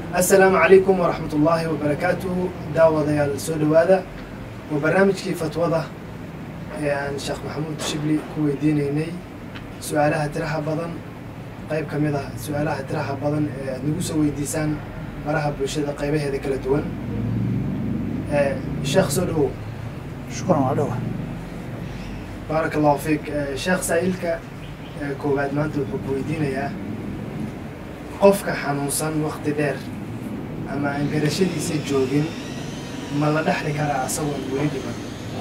assalaamu calaykum waraxmat ullaahi wabarakaatuhu daawadayaal soo dhowaada waa barnaamijkii fatwada ee aan sheekh maxamuud shibli ku weydiinaynay su-aalaha tiraha badan qayb ka mid ah su-aalaha tiraha badan ee aad nagu soo weydiisaan baraha bulshada qaybaheeda kala duwan sheekh soo dhowow shukran waa dhowa baaraka allahu fiik sheekh saa'ilka koowaad maanta wuxuu ku weydiinayaa qofka xanuunsan wakti dheer ama aan garashadiisa joogin ma la dhexli karaa asagoon weli dhiman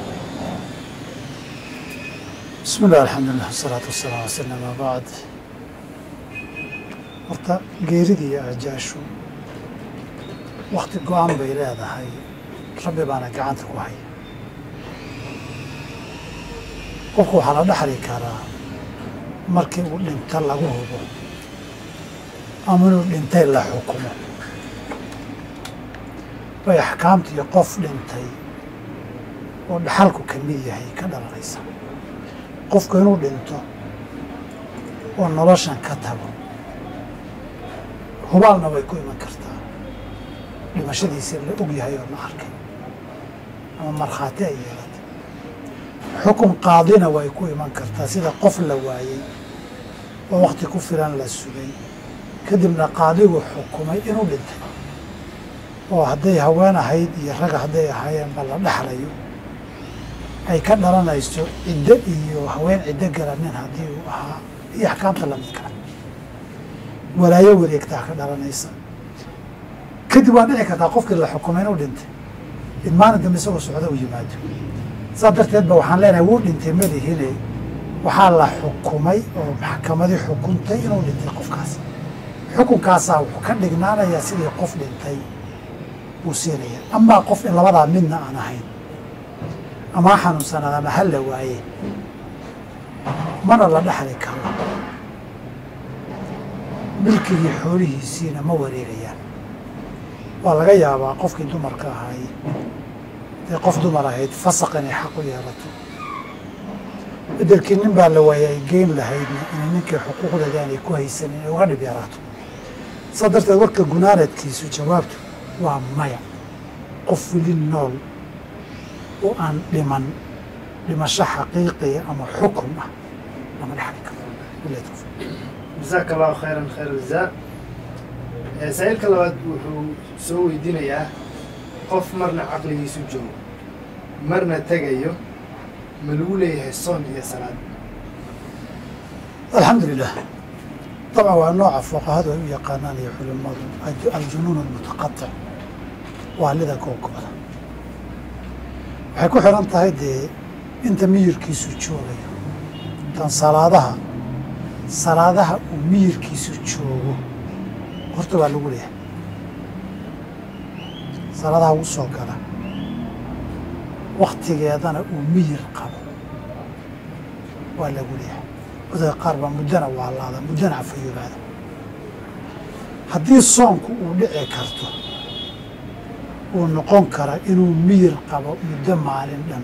bismi illah alxamdulilah wasalaatu wasalaam wasala amaa bacd horta geeridii iyo ajaashu wakti go-aan bay leedahay rabbi baana gacanta ku haya qofku waxaa la dhexli karaa markii uu dhinto lagu hubo ama inuu dhintay la xukumo bay axkaamtii qof dhintay oo dhaxalku ka mid yahay ka dhalanaysa qofku inuu dhinto oo noloshan ka tago hubaalna way ku iman kartaa dhimashadiisa la og yahay oo la arkay ama markhaati ay yeelatay xukun qaadina way ku iman kartaa sida qof la waayey oo wakti ku filan la sugay kadibna qaadigu xukumay inuu dhintay oo hadday haween ahayd iyo raga hadday ahaayeenba la dhexlayo ay ka dhalanayso ciddo iyo haween ciddo gala nin haddii uu ahaa iyo axkaamta lamidka walaayo wareegtaa ka dhalanaysa kadib waa dhici kartaa qofkii la xukumay inuu dhintay in maalin dambe isagoo socdo u yimaado saas darteed ba waxaan leenahay wuu dhintay malihine waxaa la xukumay oo maxkamadii xukuntay inuu dhintay qofkaas xukunkaasaa wuxuu ka dhignaanayaa sidii qof dhintay buu siinaya amaa qof in labadaa midna aan ahayn ama ha xanuunsanaada ama ha la waaye mana la dhexli karo milkigii xoolihiisiina ma wareegayaan waa laga yaabaa qofkii dumarka ahay dee qof dumar ahayd fasaq inay xaq u yeelato bedelkii nin baa la waayay ay geyn lahaydna inay ninkii xuquuqdeeda aanay ku haysanin ay uga dhib yaraato saa darteed warka gunaanadkiisu jawaabtu waa maya qof weli nool oo aan dhiman dhimasho xaqiiqiya ama xukun ah lama dhexli karo jasaaka allahu khayran khayr jazaa saa-iilka labaad wuxuu soo weydiinayaa qof marna caqligiisu joogo marna tegayo ma lagu leeyahay soon iyo salaad alxamdu lilah dabcan waa nooca fuqahadu ay u yaqaanaan iyo culimadu aljunuun almutaqatic waalida googooda waxay ku xiran tahay dee inta miyirkiisu joogayo intan salaadaha salaadaha uu miyirkiisu joogo horta waa lagu leeyahay salaadaha ugu soo gala waktigeedana uu miyir qabo waa lagu leeyahay dadka qaar baa muddana waalaada muddana afayoobaada haddii soonku uu dhici karto uu noqon kara inuu miyir qabo muddo maalin dhan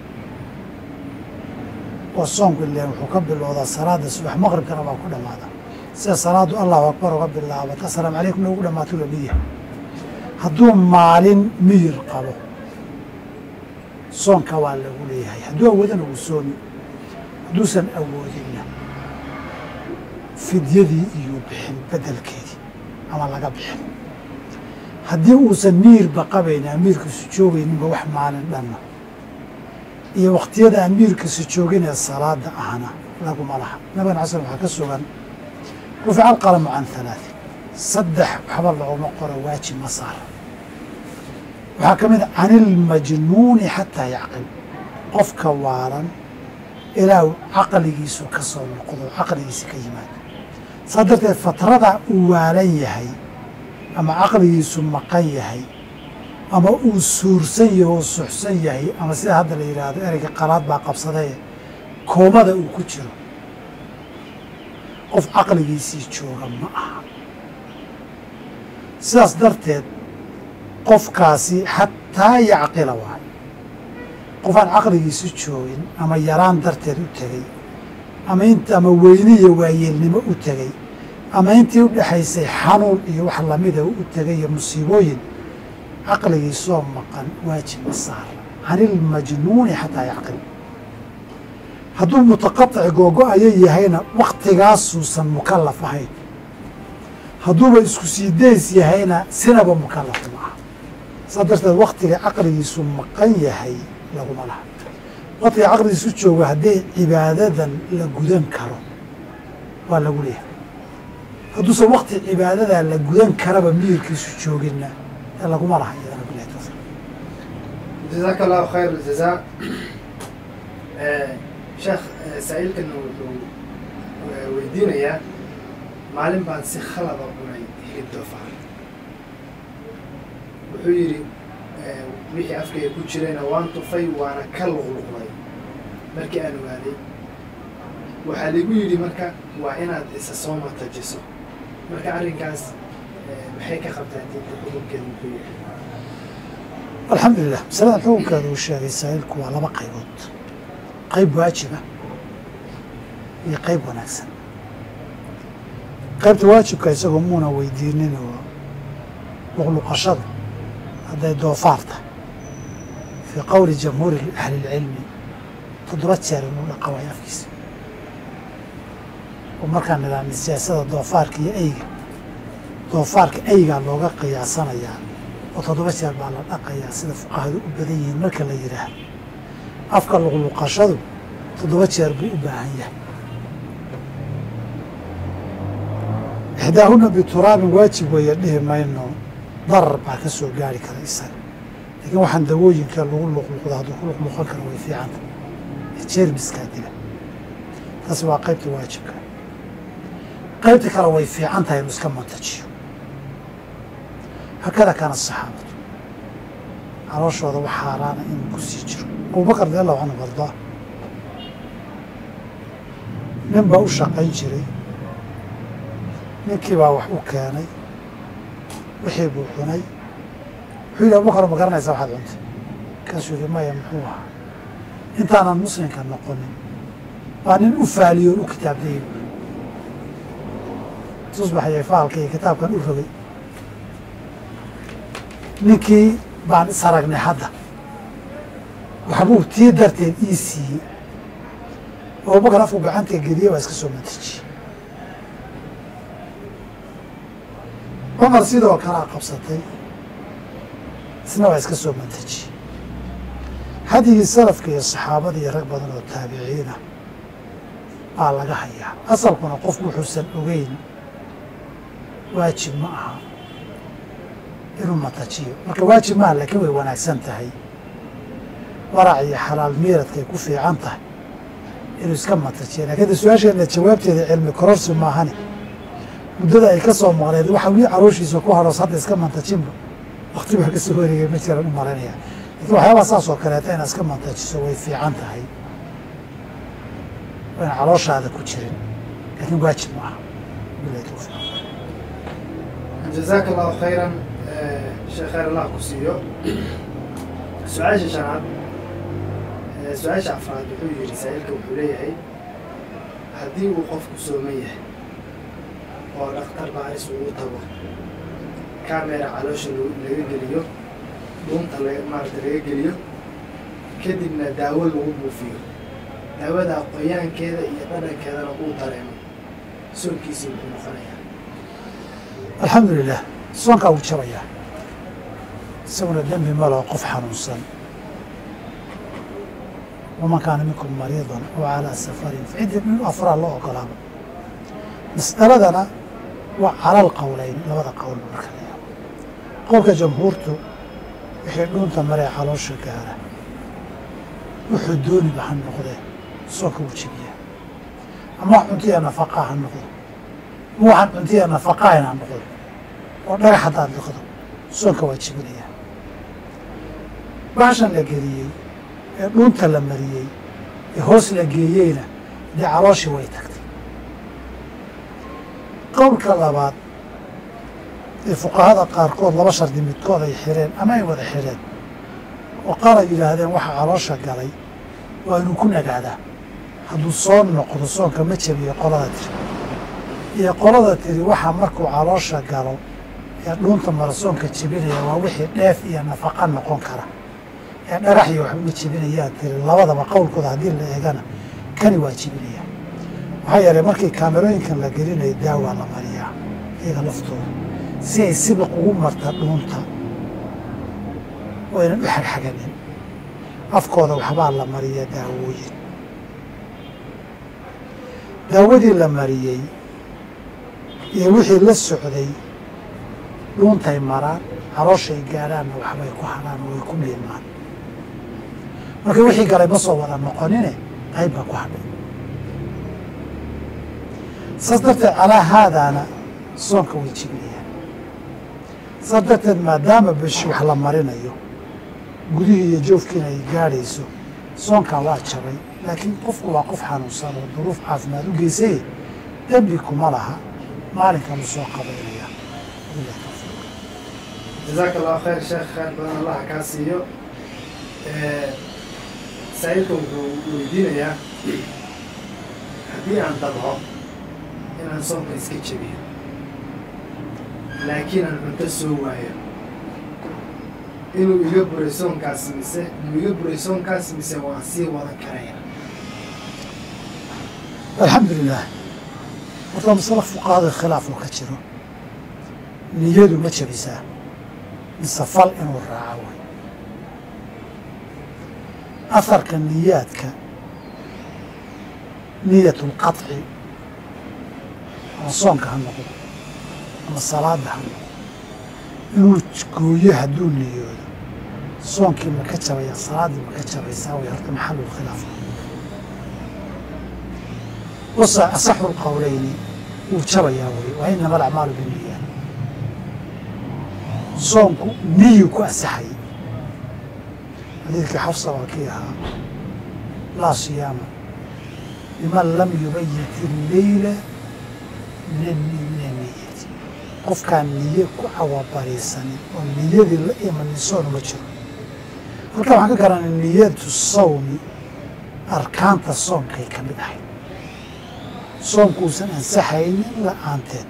oo soonku ileen wuxuu ka bilowdaa salaada subax maqribkana waa ku dhammaada sida salaadu allahu akbar uga bilaabato assalaamu calaykum ugu dhammaato la mid yahay hadduu maalin miyir qabo soonka waa lagu leeyahay hadduu awoodana uu soomi hadduusan awoodinna fidyadii iyo bixin bedelkeedii ama laga bixin haddii uusan miirba qabayn amiirkiisu joogayninba wax maalin dhanna iyo wakhtiyada amiirkiisu jooginee salaada ahna laguma laha nabigana xasan waxaa ka sugan rufica alqalamu can halaatin saddex waxba looguma qoro waajib ma saara waxaa ka mid a can ilmajnuuni xataa yacqil qofka waalan ilaa uu caqligiisu ka soo noqdo caqligiisi ka yimaado saa darteed fatrada uu waalan yahay ama caqligiisu maqan yahay ama uu suursan yahay oo suxsan yahay ama sida hadda la yidhaahdo ereyga qalaad baa qabsadee koomada uu ku jiro qof caqligiisii jooga ma aha sidaas darteed qofkaasi xataa yacqila waayo qof aan caqligiisu joogin ama yaraan darteed u tegey ama int ama weyne iyo waayeelnimo u tegey ama intii u dhexaysay xanuun iyo wax lamida u tegay iyo musiibooyin caqligiisoo maqan waajib ma saara can ilmajnuuni xataa yacqil hadduu mutaqaطic googo-ayo yahayna waktigaasuusan mukalaf ahayn hadduuba isku sii days yahayna sinaba mukalaf ma aha saa darteed waktiga caqligiisu maqan yahay laguma laha waktiga caqligiisu joogo haddii cibaadadan la gudan karo waa lagu leeyahay hadduusan wakti cibaadadaa la gudan karaba miyirkiisu jooginna ee laguma laha iyadana bilahi tawfiiq jazaaka allahu khayr aljazaa sheekh saa-iilkan wuxuu weydiinayaa maalin baan si khalada cunay hilib doofaar wuxuu yidhi wixii afkayga ku jirayna waan tufay waana ka luqluqday markii aan ogaaday waxaa ligu yidhi marka waa inaad isa soo matajiso marka arrinkaas maxay ka qabtaa diinta xukunkeeda muxuu yahay alxamdulilah masaladan xukunkeeda uu sheegay saa'ilku waa laba qaybood qayb waajiba iyo qayb wanaagsan qaybta waajibka isagoo muuna weydiinin oo luqluqashada hadday doofaar tahay fii qowli jamhuuri ahlilcilmi toddoba jeer inuu dhaqa waayo afkiisa oo markaa nidaamya siyaasada doofaarka iyo eyga doofaarka eygaa looga qiyaasanayaa oo toddoba jeer baa la dhaqayaa sida fuqahadu u badan yihiin marka la yidhaahdo afka luqluqashadu toddoba jeer buu u baahan yahay ixdaahuna bituraabin waajib weeye dhihi mayno darar baa ka soo gaari kara isaga laakiin waxaan dawooyinka lagu luqluqdo hadduu ku luqluqan karo way fiicanta jeermiskaa dila taasi waa qaybta waajibka qaybta kale way fiican tahay inuu iska mantajiyo hakada kaana saxaabadu calooshooda wax xaaraana inuu ku sii jiro abubakar radi allahu canhu ardaa nin baa u shaqayn jiray ninkii baa wax u keenay wixii buu cunay wuxuu yidhi abubakar ma garanaysaa waxaad cuntay markaasuu yidhi maya muxuu ahaa intaanan muslimka noqonin baa nin u faaliyoon u kitaabdayay tusbaxayay faalka iyo kitaabkan u rogay ninkii baan is aragnay hadda waxbuu tii darteed ii siiyey abubakar afku gacanta geliye waa iska soo mantajiyey cumar sidoo kalea qabsatay isna waa iska soo mantajiyey hadigii salafka iyo saxaabada iyo rag badan oo taabiciina baa laga hayaa asalkuna qofku wuxuusan ogeyn waajib ma aha inuu matajiyo marka waajib maaha laakiin way wanaagsan tahay warac iyo xalaal miiradkay ku fiican tahay inuu iska matajiyo lakin de su-aasheena jawaabteeda cilmi kororsi maahani muddada ay ka soo maqleen waxa wii carooshiisa ku haroos hadda iska mantajinba wakti baa kasoo wareegay ma jiraan u malaynaya lakin waxyaabaa saas oo kaleeta inaad iska mantajiso way fiican tahay wayna calooshaada ku jirin laakiin waajib ma aha bilahi tawfiiq jazaaka allahu khayran sheekh khayr allah ku siiyo su-aasha shanaad su-aasha afraad wuxuu yidhi saa-iilka wuxuu leeyahay haddii uu qofku sooman yahay oo dhakhtar baaris ugu tago camera caloosha laga geliyo dhuunta maarata laga geliyo kadibna daawo lagu buufiyo daawadaa qoyaankeeda iyo dhadhankeedana uu dareemo soonkiisii wuxuu noqonayaa alxamdu lilah soonkaa wuu jabayaa isaguna dembi maloo qof xanuunsan waman kaana minkum mariidan aw calaa safarin facidda min afraa loo ogolaaba mas'aladana waa calal qowleyn labada qowl marka la yaabo qowlka jamhuurtu wixii dhuunta maree caloosha gaara wuxuu dooniba ha noqdee soonka wuu jebiyaa ama wax cuntiya nafaqaa ha noqdo ama waxaan cuntiya nafaqaayn ha noqdo oo dhagax haddaad liqdo soonka waa jebinayaa baashan la geliyey ee dhuunta la mariyey ee hoos la geeyeyna dee calooshii way tagtay qowlka labaad ee fuqahada qaarkood laba shardi midkood ay xireen ama ay wada xireen oo qaar ay yidhaahdeen waxa caloosha galay waa inuu ku nagaadaa hadduu soo noqdo soonka ma jabiyo qolada tiri iyo qolada tiri waxaa markuu caloosha galo ee dhuunta marasoonka jebinaya waa wixii dheef iyo nafaqa noqon kara ee dhagax iyo waxba jebinayaa tiri labadaba qowlkooda haddii la eegana kani waa jebinaya maxaa yeelay markii kaamerooyinkan la gelinayo daawaa la mariyaa iyaga laftooda si ay sibiq ugu marta dhuunta oo aynan u xagxaganin afkooda waxbaa la mariya daawooyin daawadii la mariyey iyo wixii la socday dhuuntay maraan calooshay gaadhaanna waxbay ku hadhaan way ku miilmaan marka wixii galay ma soo wada noqonine qayb baa ku hadhay saas darteed calaa haadaana soonka way jibinayaan saas darteed maadaama bishi wax la marinayo gudihii iyo joofkiina ay gaadhayso soonkaa waa jabay laakiin qofku waa qof xanuunsan oo duruuf caafimaad u geysay dembi kuma laha maalinkanuu soo qabaynaya wabillahi tawfiiq jazaaka allahu khayr sheekh khayr badan allaha kaa siiyo saa'ilka wuxuu weydiinayaa haddii aan dabco inaan soonka iska jebiyo laakiin aan cunto soo waayo inuu iga buray soonkaas mise inuu iga buray soonkaas mise waan sii wadan karaya alxamdu lilah horta masale fuqahada khilaaf oo ka jiro niyadu ma jabisaa mise fal inuu raaco way aharka niyaadka niyat lqaطci ama soonka ha noqdo ama salaada ha noqdo inuu gooyo hadduu niyoodo soonkii ma ka jabaya salaaddii ma ka jabaysaa way horta maxalulkhilaaf wasa asaxu lqowleyni wuu jabayaa wey waa inama alacmaalu binniyaat soonku niyu ku asaxayay xadiidkii xafsa waa kii ahaa laa siyaama liman lam yubayit illeyla min niyati qofkaan niye ku cawabariisanin oo niyadii la imanin soon ma jiro halkan waxaan ka garanay niyatu sawmi arkaanta soonkay ka mid ahayd soomkuusan ansaxaynin la-aanteed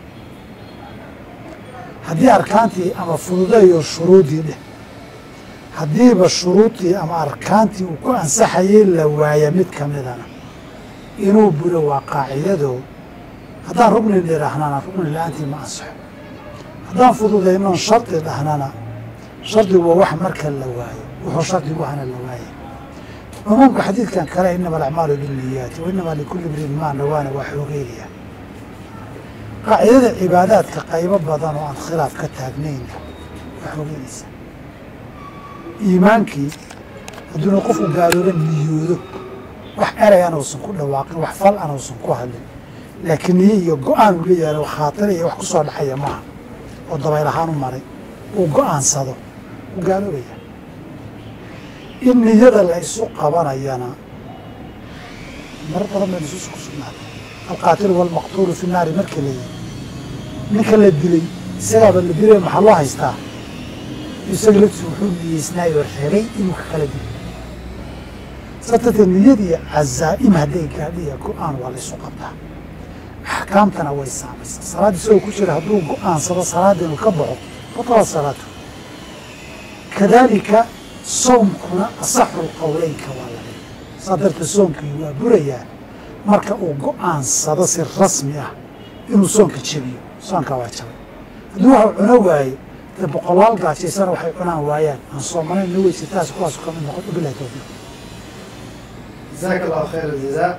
haddii arkaantii ama fududayo shuruudii dheh haddiiba shuruudii ama arkaantii uu ku ansaxayay la waaya mid ka midana inuu buro waa qaacidado haddaan rugni dhirahnana rugni la-aantii ma ansaxo haddaan fududaynoon shardi dhahnana shardigu waa wax marka la waayo wuxuu shardigu ahana la waaya cumuumka xadiidkan kale inama alacmaalu binniyaati wa inamaa likulli mriin maa nawaana waa xoogeynaya qaacidada cibaadaadka qaybo badan oo aan khilaaf ka taagnayn waa xoogeynaysa iimaankii hadduuna qofku gaalooba niyoodo wax erey an uusan ku dhawaaqin wax fal an uusan ku hadlin laakiin niye iyo go-aan uu leeyahay khaatira iyo wax ku soo dhexaya maaha oo dabayl ahaan u maray uu go-aansado uu gaaloobaya in niyada la isu qabanayana mar badan bay nusuusa ku sugnaatay alqaatilu walmaqtuulu fi naari marka la yihi ninka la dilay isagaaba la dilay maxaa loo haystaa isaga laftiisu wuxuu niyeysnaayoo rabay inuu ka kala dilo sababtee niyad iyo cazaa'im hadday gaadhiya go-aan waa la isu qabtaa axkaamtana way saamaysaa salaad isagoo ku jira hadduu go-aansado salaadda inuu ka baxo batala salaatu kadaalika soomkuna asaxu lqowleynka waa laga saa darteed soomkii waa burayaa marka uu go-aansado si rasmi ah inuu soonka jebiyo soonkaa waa jabay hadduu waxuu cuno waayo dee boqolaal gaajaysana waxay cunaan waayaan aan soomanayn na weysi taas kuwaasu ka mid noqon bilahi tawfiiq jazaaka allahu khayr aljazaa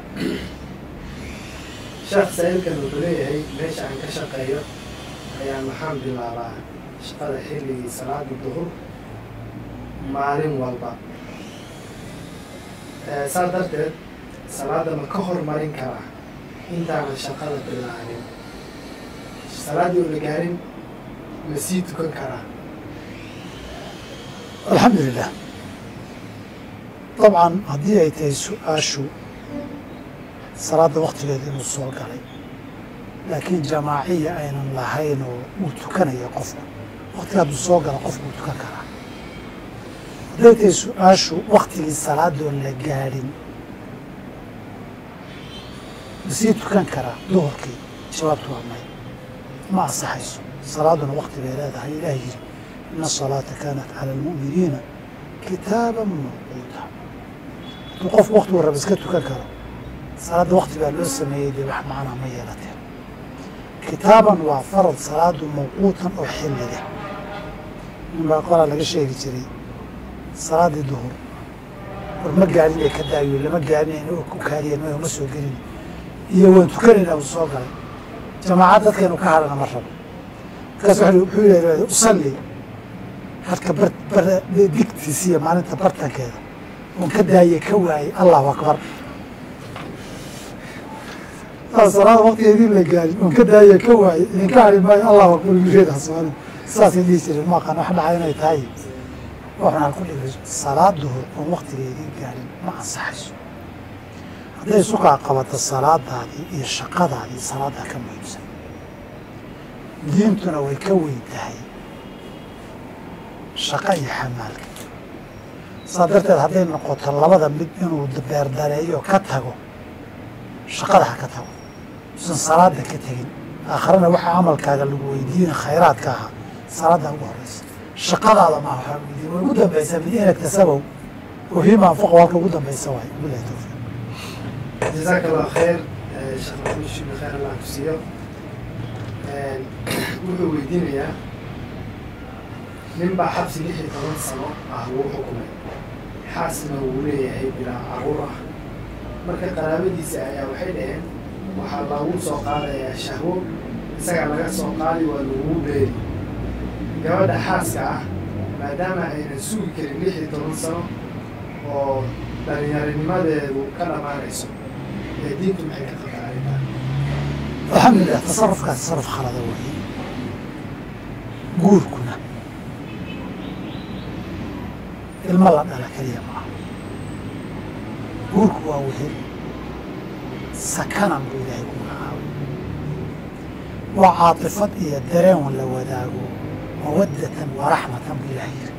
sheekh saa'ilkan wuxuu leeyahay meesha aan ka shaqeeyo ayaa maxaan bilaabaa shaqada xilligii salaada duhur maalin walba saa darteed salaadda ma ka hormarin karaa intaanan shaqada bilaabin salaaddii oo la gaarin ma sii tukan karaa alxamdu lilah dabcan haddii ay tahay su-aashu salaadda waktigeeda inuu soo galay laakiin jamaaciya aynan lahayn oo uu tukanaya qofku waktiga hadduu soo gala qofku uu tukan karaa hadday tahay su-aashu waktigii salaadoon la gaadhin ma sii tukan karaa duhurkii jawaabtu waa may ma ansaxayso salaaduna wakti bay leedahay ilaah yiri ina asalaata kaanat cala almu'miniina kitaaban mawquuta hadduu qofku waktigu raba iska tukan karo salaadda wakti baa loo sameeyey dee wax macnaa ma yeelateen kitaaban waa farad salaadu mawquutan oo xilli leh nin baa qolaa laga sheegi jiray salaaddii duhur war ma gaarin ay ka daayo lama gaarinayna oo ku kaadiyeen ma soo gelin iyo waan tukanayna uu soo galay jamaacad dadkeenu ka hadhana ma rabo markaas wuxuu yidhahda usalli halka bar bar digtiisa iyo maalinta bartankeeda oon ka daaye ka waayey allahu akbar salaada waktigeedii la gaarin oon ka daaye ka waayey idinka hadhi maayo allahu akbar wireedaas maalin saasay dhihi jireen ma aqaan wax dhaca inay tahay waxaan ku dhigay salaad duhur oon waktigeedii gaarin ma ansaxayso hadday sukaa qabato salaadaadii iyo shaqadaadii salaaddaa ka muhiimsan diintuna way ka weyn tahay shaqo iyo xamaalka saa darteed hadday noqoto labada mid inuu beerdareeyo ka tago shaqada ha ka tago usan salaada ka tegin aakharana waxaa camalkaaga lagu weydiina khayraadka ahaa salaadda ugu horeysa shaqadaada maa waxaa weydiin way ugu dambaysaa min inagta sabow oo hima anfaqo halka ugu dambaysa waay bilahi tawfiiq jazaaka allah khayr sheekh maxamed shibli khayr allah ku siiyo wuxuu weydiinayaa nin baa xabsi lix iyo toban sano ah lagu xukumay xaasna wuu leeyahay bilaa caruur ah marka qaraabadiisa ayaa waxay dhaheen waxaa loogu soo qaadayaa shahwo isagaa laga soo qaadi waa lagugu beeri gabadha xaaska ah maadaama aynan sugi karin lix iyo toban sano oo dhallinyaranimadeedu ka dhammaanayso ee diintu maxay ka qabtaa arrintaa alxamdulilah tasarufkaas tasaruf khalada weeye guurkuna ilmo la dhala keliya maaha guurku waa wehel sakanan buu ilaahay ku magacaabay waa caatifad iyo dareen la wadaago mawaddatan wa raxmatan buu ilaahay yiri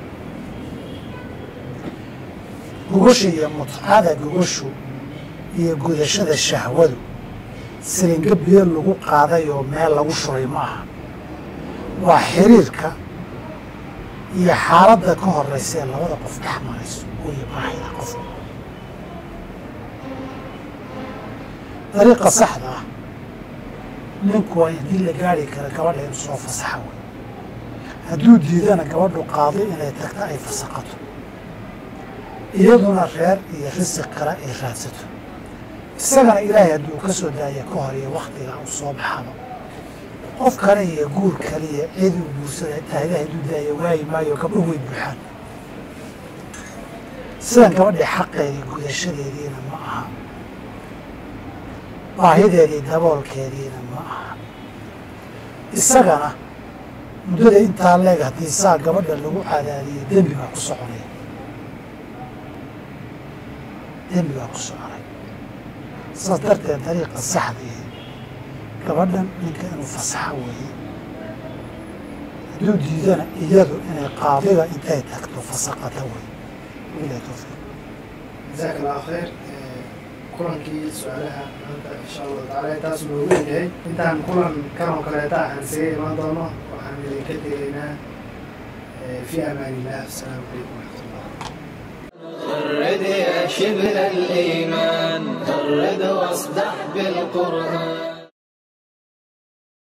gogosha iyo mutcada gogoshu iyo gudashada shahwadu silinga biyo lagu qaaday oo meel lagu shubay ma aha waa xiriirka iyo xaaladda ka horeysa ee labada qof dhex marayso iyo baahida qofka dariiqa saxda ah ninku waa haddii la gaari kara gabadha inuu soo fasaxa wey hadduu diidana gabadhu qaado inay tagto ay fasaqato iyaduna reer iyo risiq kale ay raadsato isagana ilaahay hadduu ka soo daaya ka hor iyo waktiga uu soo baxaba qof kale iyo guur kale iyo cid uu guursada xitaa ilaahay hadduu daaya waayi maayo gabdho way buuxaan sidan gabadhii xaqeedii gudashadeediina ma aha baahideedii daboolkeediina ma aha isagana muddada intaa leeg haddii saa gabadha lagu cadaadiyay dembi baa ku soconaya dembi baa ku soconay saas darteed dariiqa saxdii gabadhan ninka inuu fasaxo weeye hadduu diidana iyadu inay qaadiga intay tagto fasaqata wey bilahi tawfiiq jazaaka allahu khayr kulankii su-aalaha maanta insha allahu taala intaasuu noogu egyahay intaan kulan kan oo kaleeta aan isaga imaan doono waxaan idinka tegaynaa fi amaan illah asalaamu calaykum waraxmat ullah غرد يا شبل الإيمان غرد واصدح بالقرآن